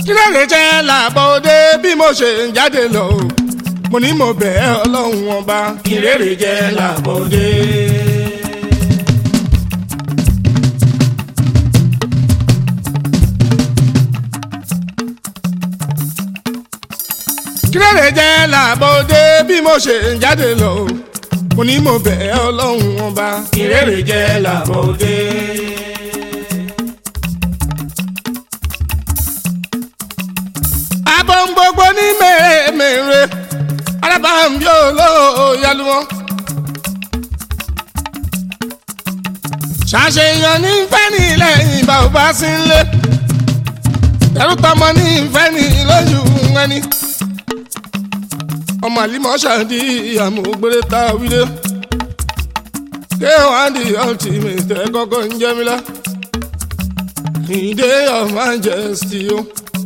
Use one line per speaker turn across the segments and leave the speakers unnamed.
kílẹ̀rẹ̀ jẹ́ làbọ̀ òde bí mo ṣe ń jáde lọ mo ní mo bẹ̀ ẹ́ ọlọ́run ọba
ìrèrè jẹ́ làbọ̀dé.
kílẹ̀rẹ̀ jẹ́ làbọ̀ òde bí mo ṣe ń jáde lọ mo ní mo bẹ̀ ẹ́ ọlọ́run ọba
ìrèrè jẹ́ làbọ̀dé.
abọ́ ń gbogbo ní mèremère alábàámbí olóòyàlú wọn. ṣàṣeyàn ní fẹ́ni lẹ́yìn bá ò bá sí ń lé ẹrú tọmọ ní fẹ́ni lójú ẹni. ọmọ àlímọ̀ ṣàdí àmọ́ ògbére tá a wílé ké wàá di ultimate ẹ kọ́kọ́ ń jẹ́ mi lá. ìdè of majesty o.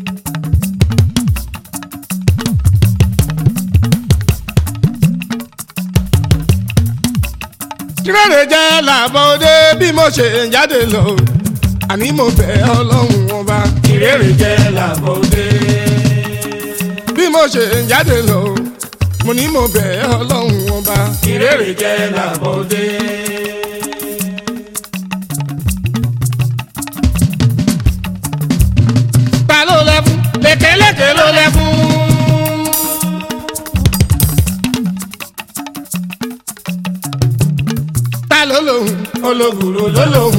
kírèrè jẹ́ làbọ̀ òde bí mo ṣe ń jáde lọ àní mo bẹ̀ ọlọ́run ọba
ìrèrè jẹ́ làbọ̀dé.
bí mo ṣe ń jáde lọ mo ní mo bẹ̀ ọlọ́run ọba
ìrèrè jẹ́ làbọ̀dé.
ta ló lẹ fún lékeleke ló lẹ fún. ta ló lòun ológùrò ló lòun.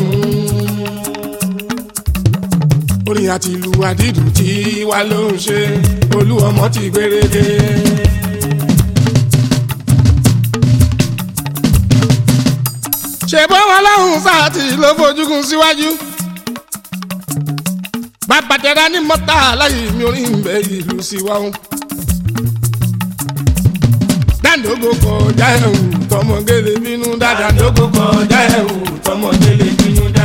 orin àti ìlú àdídùn tí wà ló ń ṣe olú ọmọ ti gbérédé. ṣèbọn wọn lọ́hùn sáàtì ló fojúkun síwájú. bàbá tẹ̀ra ní mọ́tà láyé mi orí ń bẹ ìlú síwáhùn. dáńdógó kọjá ẹ̀hún tọmọgẹ́lẹ́ bínú dáadáa
Àdógó kọjá ẹ̀wù tọmọdé lè bínú dá.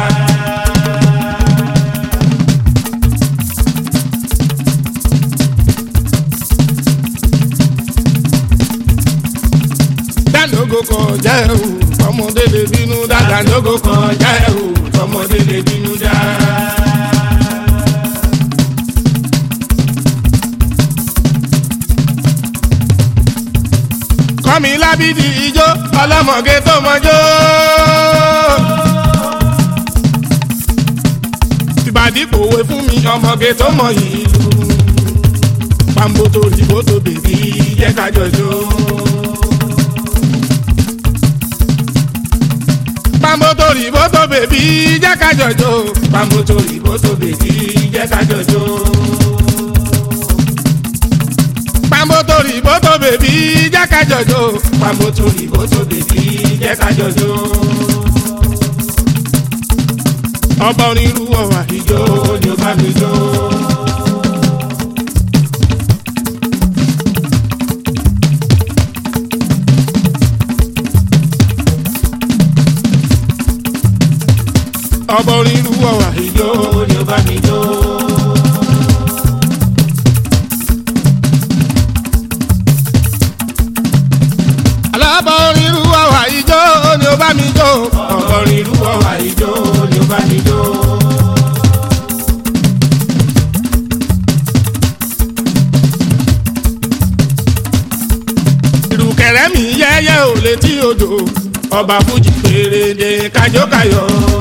dáńdógó kọjá ẹ̀hún tọmọdé lè bínú dáadáa
Àdógó kọjá ẹ̀wù tọmọdé lè bínú dá.
kọ́mi lábídì ijó ọlọ́mọge tó mọjó. tìbàdí kòwé fún mi ọmọge tó mọ yìí lù. pàmbótó rìbótó bèbí jẹ́ ká jọjó. pàmbótó rìbótó bèbí jẹ́ ká jọjó.
Pàmòtò ìbòtò bèbí jẹ́ ká jọjó.
pàmbótó rìbótò bèbí jẹ́ ká jọjó.
Pàmòtò ìbòtò bèbí jẹ́ ká jọjó.
ọba onírú ọ̀wà
Ìjó ni ó bá mi jó.
ọba onírú ọ̀wà
Ìjó ni ó bá mi jó.
alábọ̀ onírú ọ̀wà ijó ni ó bá mi jó.
Ọ̀gọ́rin irú ọ̀wà ìjó ni ó bá mi jó.
ìrùkẹ̀rẹ́ mi yẹ́yẹ́ ò létí odò ọba fújì pèrèdè kájókàyọ̀.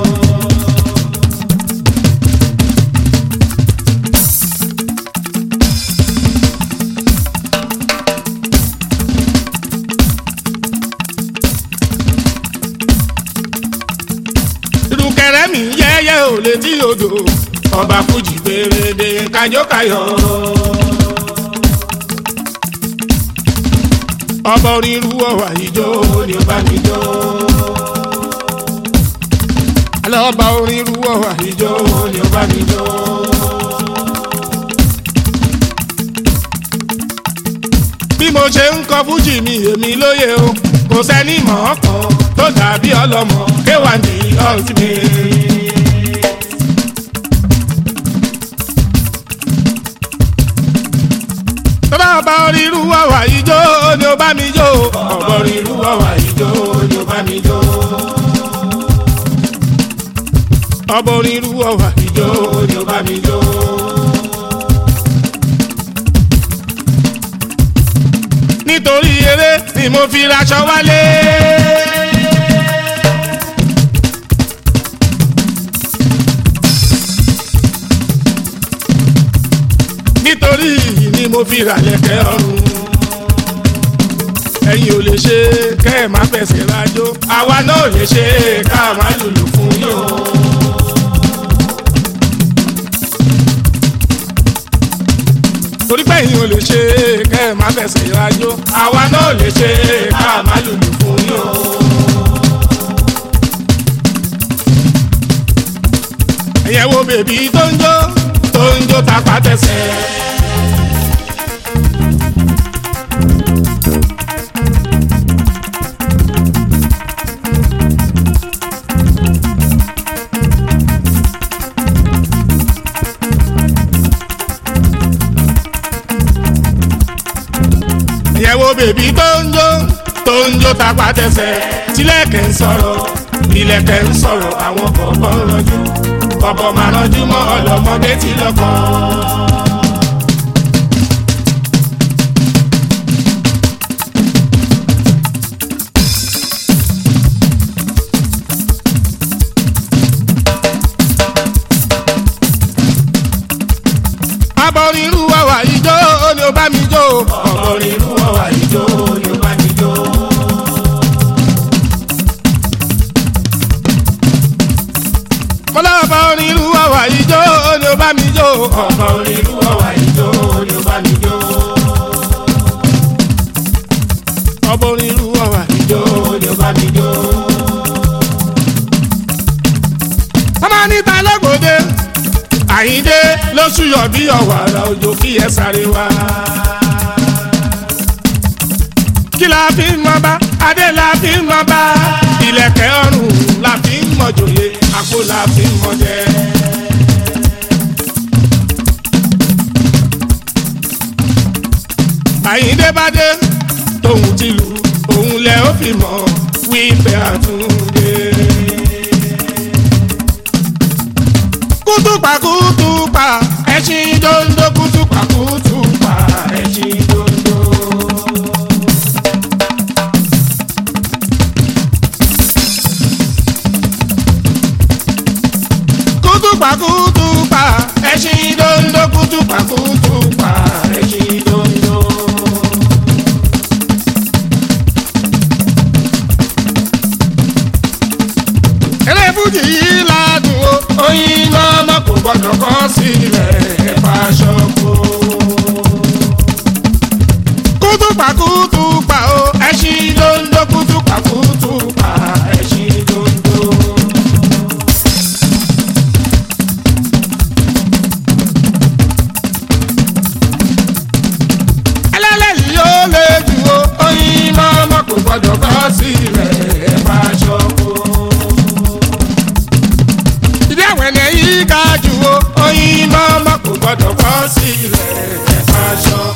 ìrùkẹ̀rẹ́ mi yẹ́yẹ́ ò létí odò ọba fújì pèrèdè kájókàyọ̀. ọba onírú ọ̀wà ijó
Ìjó ni ó bá mi jó.
alọ́ba onírú ọ̀wà ijó.
Ìjó ni ó bá mi jó.
bí mo ṣe ń kọ fújì mi èmi lóye o kò sẹ́ni mọ̀ ọ́ kan tó dàbí ọlọ́mọ kéwà ní ultimate. tọ́lá ọba onírú ọ̀wà ijó ni ó bá mi jó.
Ọ̀gọ́rin irú ọ̀wà ìjó ni ó bá mi jó.
ọba onírú ọ̀wà
Ìjó ni ó bá mi jó.
nítorí eré ni mo fi raṣọ wálé. nítorí yìí ni mo fi ràlẹ̀kẹ̀ ọrùn. ẹ̀yin ò lè ṣe kẹ́ ẹ̀ má fẹsẹ̀ rájò àwa náà ò lè ṣe ká má lùlù fún yín o. torí pé ẹ̀yin ò lè ṣe kẹ́ ẹ̀ má fẹsẹ̀ rájò àwa náà ò lè ṣe ká má lùlù fún yín o. ẹ̀yẹ̀ wo bèbí tó ń jó tó ń jó tapá tẹsẹ̀. ìyẹ̀wò bèbí tó ń jó tó ń jó tapá tẹsẹ̀ tílẹ̀kẹ̀ ń sọ̀rọ̀ ilẹ̀kẹ̀ ń sọ̀rọ̀ àwọn kọ̀ọ̀kan rọjú kọ̀ọ̀kan máa rọjú mọ́ ọlọ́mọdé tí lọ́kàn. abọ́rin irú wàwà ijó ni ó bá mi jó.
ọ̀bọ̀rin irú ọ̀wà ìjó ni ó bá mi jó.
kọ́lá abọ́rin irú wàwà ijó ni ó bá mi jó.
ọ̀bọ̀rin irú ọ̀wà ìjó ni ó bá mi jó.
abọ́rin irú wàwà ijó.
ìjó ni ó bá mi jó.
ọmọ níta lọ́gbọ̀dé àyíndé lóṣù yọ bí ọ̀wàrà òjò kí ẹ sáré wá. kí la fi ń mọ bá adé la fi ń mọ bá ìlẹ̀kẹ̀ ọrùn la fi ń mọ jòyè àpò la fi ń mọ jẹ. àyíndé bá dé tóun ti lù òun lẹ ó fi mọ wípé àtúndé. kútùpà kútùpà ẹṣin dondo kútùpà kútùpà ẹṣin dondo. kútùpà kútùpà ẹṣin dondo kútùpà kútùpà ẹṣin dondo. eré fújì yìí ládùn o oyin lọ́mọ kò gbọ́dọ̀ kọ́ sílẹ̀ ẹ̀fà ṣọ́kó. kútùpà kútùpà o ẹṣin dondo kútùpà kútùpà ẹṣin dondo. ẹlẹ́lẹ́yìí yóò lè jù o oyin lọ́mọ kò gbọ́dọ̀ kọ́ sílẹ̀ ẹ̀fà ṣọ́kó ìdí àwọn ẹni yìí ga jù o oyin mọ́mọ́ kò gbọ́dọ̀ kọ́ sílẹ̀ ẹ̀fà aṣọ.